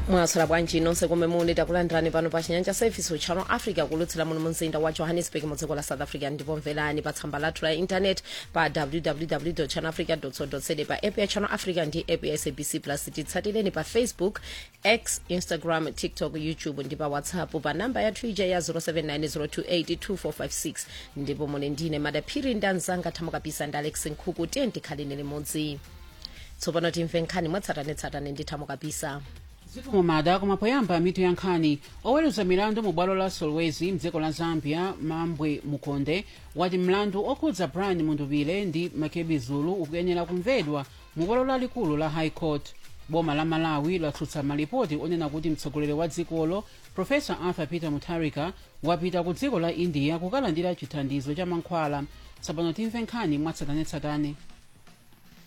mwasala bwanji nonse komwe muli takulandirani pano pa chinyanja service uchano africa kulutsira muno mumzinda wa johannesburg mu dziko la south africa ndipo mverani pa tsamba lathu la internet pa www channelafrica co za pa app ya channel africa ndi app ya sabc plus titsatireni pa facebook x instagram tiktok youtube ndi pa whatsapp pa namba ya twitter ya 0790282456 ndipo muli ndine madaphiri ndi anzanga thamo kapisa ndi alex nkhuku tiye tikhaleni limodzi tsopano timve nkhani mwatsatanetsatane ndi thamo kapisa zikomo mada koma poyamba mitu ya nkhani oweruza milandu mu bwalo la solwezi mdziko la zambia mambwe mukonde wati mlandu okhudza brian mundubile ndi makebi zulu ukuyenera kumvedwa mu bwalo lalikulu la high court boma la malawi latsutsa malipoti onena kuti mtsogoleri wa dzikolo profesa arthur peter mutharika wapita ku dziko la india kukalandira chithandizo cha mankhwala tsopano timve nkhani mwatsatanetsatane